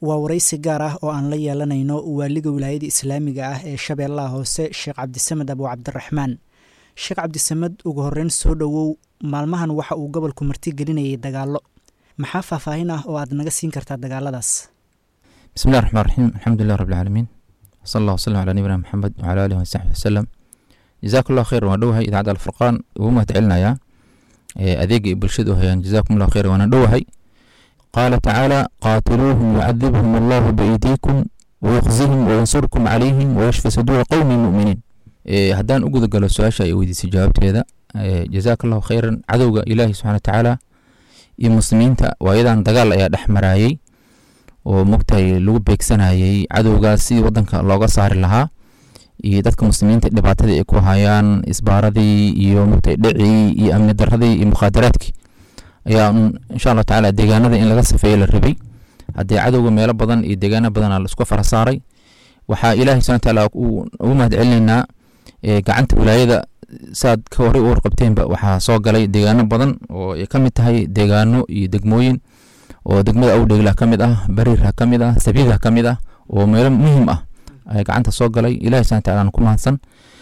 waa waraysi gaar ah oo aan la yeelanayno waaliga wilaayada islaamiga ah ee shabeellaha hoose sheekh cabdisamed abu cabdiraxmaan sheekh cabdisamed ugu horreyn soo dhowow maalmahan waxa uu gobolku martigelinayay dagaallo maxaa faahfaahin ah oo aad naga siin kartaa dagaaladaas bismillahi raxmaan raxiim alxamdulilah rabbilcaalamiin wsala allah wasalam calaa nabiyina maxamed wacala aalihi wasaxbi wasalam jazaak allahu khayr waan dhowahay idaacadda alfurqaan ugu mahad celinayaa adeega ay bulshada u hayaan jazakum allahu khayr waana dhowahay qaala tacaala qaatiluuhum yucadibhum allahu biaydiikum wayukhzihim wayansurkum calayhim wayashfi saduura qowmi muminiin haddaan u guda galo su-aasha ay weydiisay jawaabteeda jazaaka allahu khayran cadowga ilaahi subxana watacaala iyo muslimiinta waayadan dagaal ayaa dhex maraayey oo mogtahay lagu beegsanayey cadowgaas sidii wadanka looga saari lahaa iyo dadka muslimiinta dhibaatadii ay ku hayaan isbaaradii iyo mogtahay dhicii iyo amni daradii iyo mukhaadaraadkii ayaa insha allahu tacaala deegaanada in laga safeeye la rabay haddii cadowga meelo badan iyo deegaano badan la isku fara saaray waxaa ilaahay subxana watacaala ugu mahad celinaynaa gacanta wilaayada saad ka horey u warqabteenba waxaa soo galay deegaano badan oo ay ka mid tahay deegaano iyo degmooyin oo degmada awdhegla ka mid ah bariirha ka mid ah sabiidha ka mid ah oo meelo muhiim ah ayaa gacanta soo galay ilahi subana wataala ku mahadsan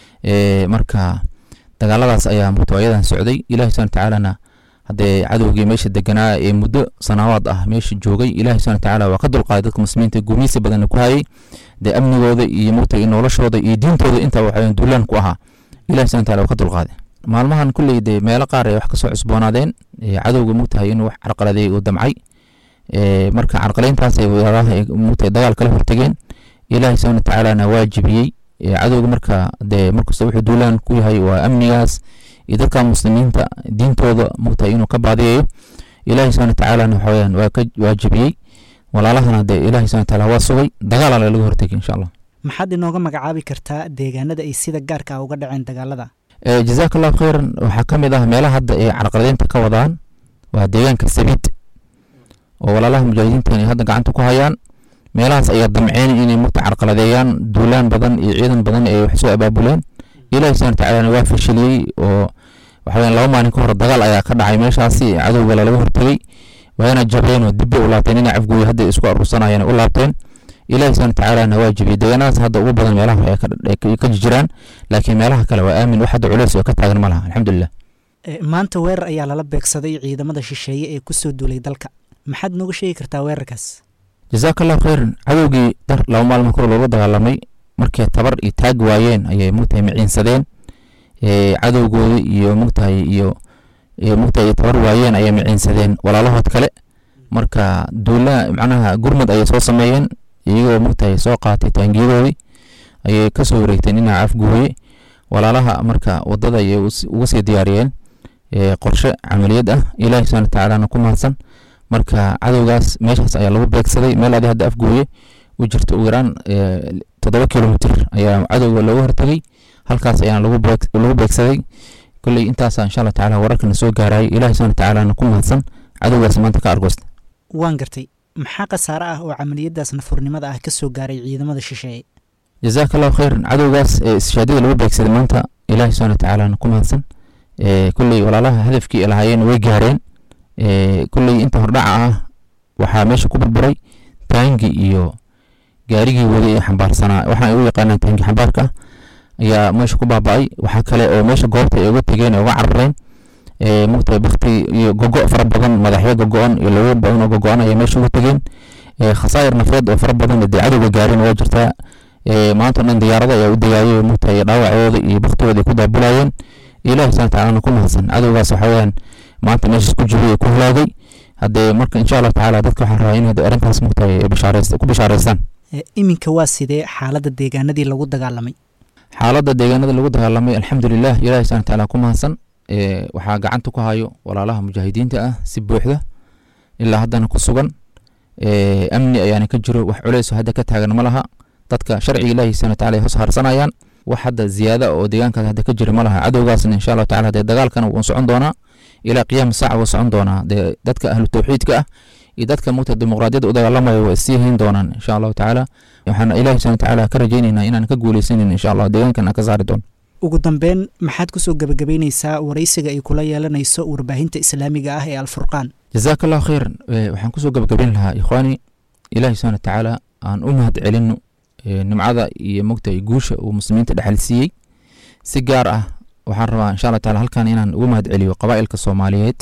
marka dagaaladaas ayaa mutawaayadan socday ilahi subana watacaalana haddee cadowgii meesha deganaa ee muddo sanaawaad ah meesha joogay ilahi subana watacaala waa ka dulqaaday dadka muslimiinta guumeysi badanna ku hayay dee amnigooda iyo mugtay noloshooda iyo diintooda intaa waxaa duulaan ku ahaa ilahi subana wataala waa ka dulqaaday maalmahan kulley dee meelo qaar ay wax kasoo cusboonaadeen cadowga mugtahay inuu wax carqaladeey uu damcay marka carqalayntaas ay mugtahay dagaal kala hortegeen ilahi subana watacaalana waa jibiyey cadowga marka dee markasta wuxuu duulaan ku yahay waa amnigaas iyo dadka muslimiinta diintooda mugtahay inuu ka baadiyayo ilahi subana watacaalana waxaweyaan waa ka waa jibiyey walaalahana dee ilahi subana wataala waa sugay dagaal ala laga hortegay insha allah maxaad inooga magacaabi kartaa deegaanada ay sida gaarka ah uga dhaceen dagaalada jazaak allahu khayran waxaa ka mid ah meelaha hadda ay carqaladeynta ka wadaan waa deegaanka sabiid oo walaalaha mujaahidiinta ay hadda gacanta ku hayaan meelahaas ayaa damceen inay mugta carqaladeeyaan duulaan badan iyo ciidan badan ay wax soo abaabuleen ilahi subana watacaalana waa fashiliyey oo waxaweyan laba maalin ka hor dagaal ayaa ka dhacay meeshaasi cadowga lalaga hortegey waana jabeen oo dibba u laabteen inay cafgooya hadda isku aruursanayeen u laabteen ilahi subana watacaalana waa jibiyey deegaanadaas hadda ugu badan meelaha ay ka jiraan laakiin meelaha kale waa aamin wax hadda culeys oo ka taagan ma laha alxamdulilah maanta weerar ayaa lala beegsaday ciidamada shisheeye ee kusoo duulay dalka maxaad nooga sheegi kartaa weerarkaas jazaaka allahu khayran cadowgii dar laba maalmo kor looga dagaalamay markay tabar iyo taag waayeen ayay mugtahay miciinsadeen cadowgooda iyo mugtahay iyo mugtahay tabar waayeen ayay miciinsadeen walaalahood kale marka duula macnaha gurmad ayay soo sameeyeen iyagoo mugtahay soo qaatay taangiyadoodii ayay kasoo wareegteen inaa afgooye walaalaha marka wadada ayay uga sii diyaariyeen qorshe camaliyad ah ilahi subana watacaalana ku mahadsan marka cadowgaas meeshaas ayaa lagu beegsaday meel adi hadda afgooye u jirta ugu yaraan toddoba kilomitr ayaa cadowga looga hortegay halkaas ayaana lagu beegsaday kolley intaasa insha allah tacala wararkana soo gaarayay ilahi subana watacaalana ku mahadsan cadowgaas maanta ka argoosta waan gartay maxaa khasaare ah oo camaliyadaas nafurnimada ah ka soo gaaray ciidamada shisheeye jazaaka allahu khayran cadowgaas ishaadida lagu beegsaday maanta ilahi subana watacaalana ku mahadsan kolley walaalaha hadafkii lahaayeen way gaareen kolley inta hordhaca ah waxaa meesha ku burburay taangi iyo gaarigii waday ee xambaarsanaa waxaan ugu yaqaanaa taangi xambaarka ah ayaa meesha ku baaba-ay waxaa kale oo meesha goobta ay uga tegeen ee uga carareen mugtahay bakti iyo gogo fara badan madaxyo gogo-an iyo lago badan oo gogo-an ayaa meesha uga tegeen khasaayir nafeed oo fara badan dee cadowga gaareen waa jirtaa maanta o dhan diyaarada ayaa u degaayay mugtahay dhaawacooda iyo baktigooda ay ku daabulayeen ilahi subana watacaala ku mahadsan cadowgaas waxa weyaan maanta meeshaas ku jiray ku halaagay haddee marka insha allahu tacala dadka waxaan rabaa in arrintaas mugtahay ku bishaaraystaan iminka waa sidee xaaladda deegaanadii lagu dagaalamay xaaladda deegaanada lagu dagaalamay alxamdulilah ilahi subana watacaala ku mahadsan waxaa gacanta ku hayo walaalaha mujaahidiinta ah si buuxda ilaa haddana ku sugan amni ayaana ka jiro wax culeys hadda ka taagan ma laha dadka sharciga ilahi subana wataala ay hoos harsanayaan wax hadda ziyaada oo deegaankaas hadda ka jira ma laha cadowgaasna insha allahu tacala dee dagaalkana wuu socon doonaa ilaa qiyaama saaca wuu socon doonaa dee dadka ahlu tawxiidka ah iyo dadka mugta dimuqraadiyadda u dagaalamaya waa sii hayn doonaan insha allahu tacaala waxaan ilahi subana watacaala ka rajaynaynaa inaan ka guuleysanin insha allah deegaankan aan ka saari doono ugu dambeyn maxaad kusoo gebagabeyneysaa waraysiga ay kula yeelanayso warbaahinta islaamiga ah ee alfurqaan jazaaka allahu khayran waxaan kusoo gebagabeyn lahaa ikhwaani ilaahay subxana watacaala aan u mahad celino nimcada iyo mogtahay guusha uu muslimiinta dhexal siiyey si gaar ah waxaan rabaa insha allah taala halkan inaan ugu mahad celiyo qabaa'ilka soomaaliyeed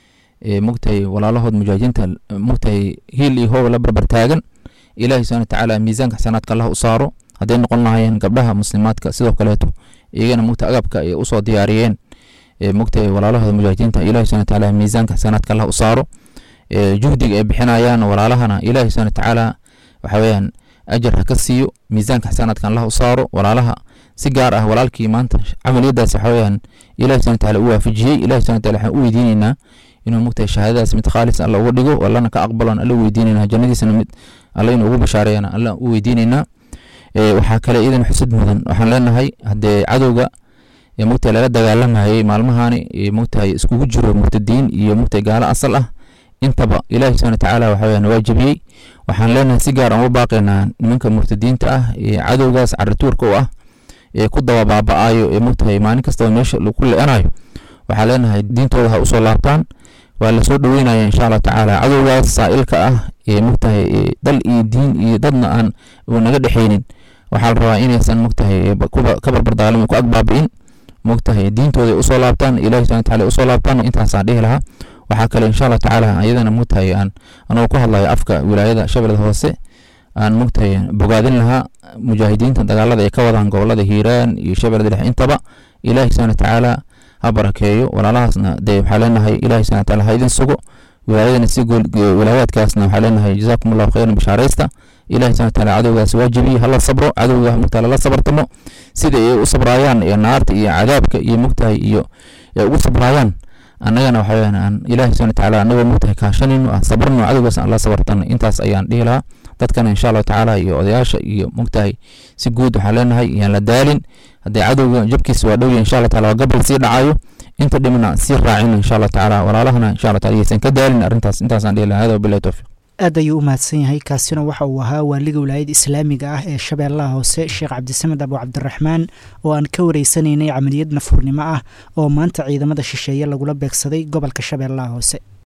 ee mogtahay walaalahood mujaahidiinta mogtahay hiil iyo hooba la barbar taagan ilaahay subxana watacaala miisaanka xasanaadka allah u saaro hadday noqon lahaayeen gabdhaha muslimaadka sidoo kaleeto iyagana mogta agabka ay usoo diyaariyeen mogtahay walaalahooda mujaahidiinta ilahi subxana watacaala miisaanka xasanaadka allah u saaro juhdiga ay bixinayaan walaalahana ilahi subxana watacaala waxa weeyaan ajar ha ka siiyo miisaanka xasanaadkan allah u saaro walaalaha si gaar ah walaalkii maanta camaliyadaas waxa weeyaan ilahi subxana watacaala u waafajiyey ilahi subxana wataala waxaan u weydiinaynaa inuu mogtahay shahaadadaas mid khaalis alla uga dhigo allana ka aqbalon alla u weydiinaynaa jannadiisana mid alla inuu ugu bashaareeyana alla u weydiinaynaa waxaa kale iidan xusud mudan waxaan leenahay haddee cadowga mogtahay lala dagaalamayay maalmahani mogtahay iskugu jiro murtadiin iyo mogtahay gaalo asal ah intaba ilaahi subxana watacaala waxa weyaan waa jebiyey waxaan leenahay si gaar aan u baaqaynaa nimanka murtadiinta ah ee cadowgaas carituurka u ah ee ku daba baaba-ayo ee mogtahay maalin kastaba meesha ku le-anayo waxaan leenahay diintooda ha usoo laabtaan waa lasoo dhoweynaya insha allah tacaala cadowgaas saa'ilka ah ee mogtahay dal iyo diin iyo dadna aan naga dhexeynin waxaa la rabaa inaysan mogtahay ka barbardaalin ku agbaabi'in mogtahay diintooda usoo laabtaan ilahi subxana wataala usoo laabtaan intaasaan dhihi lahaa waxaa kale insha allah tacaala iyadana mogtahay aan anagoo ku hadlayo afka wilaayada shabeellada hoose aan mogtahay bogaadin lahaa mujaahidiinta dagaalada ay ka wadaan gobolada hiiraan iyo shabeellada dhexe intaba ilahi subxana watacaala ha barakeeyo walaalahaasna dee waxaa leenahay ilahi subxana wataala ha idin sugo wilaayadana si wilaayaadkaasna waxaa leenahay jazaakum allahu khayran bishaaraysta ilahi subxana wataala cadowgaas waajibiye hala sabro cadowga mogtahay lala sabartamo sida ay u sabraayaan ee naarta iyo cadaabka iyo mogtahay iyo ay ugu sabraayaan annagana waxa weyaan aan ilahi subxana watacaala annagoo mogtahay kaashanayno aan sabrno cadowgaas aan la sabartano intaas ayaan dhihi lahaa dadkana insha allahu tacaala iyo odayaasha iyo mogtahay si guud waxaan leenahay yaan la daalin haddee cadowga jabkiisa waa dhowya insha allah taala waa gabal sii dhacayo inta dhimna sii raacino insha allah tacaala walaalahana insha allah taala yaysan ka daalin arrintaas intaasaan dhihi lahaa hada wabillahi towfiq aad ayuu u mahadsan yahay kaasina waxa uu ahaa waaliga wilaayada islaamiga ah ee shabeellaha hoose sheekh cabdisamed abu cabdiraxmaan oo aan ka wareysanaynay camaliyad nafurnimo ah oo maanta ciidamada shisheeye lagula beegsaday gobolka shabeellaha hoose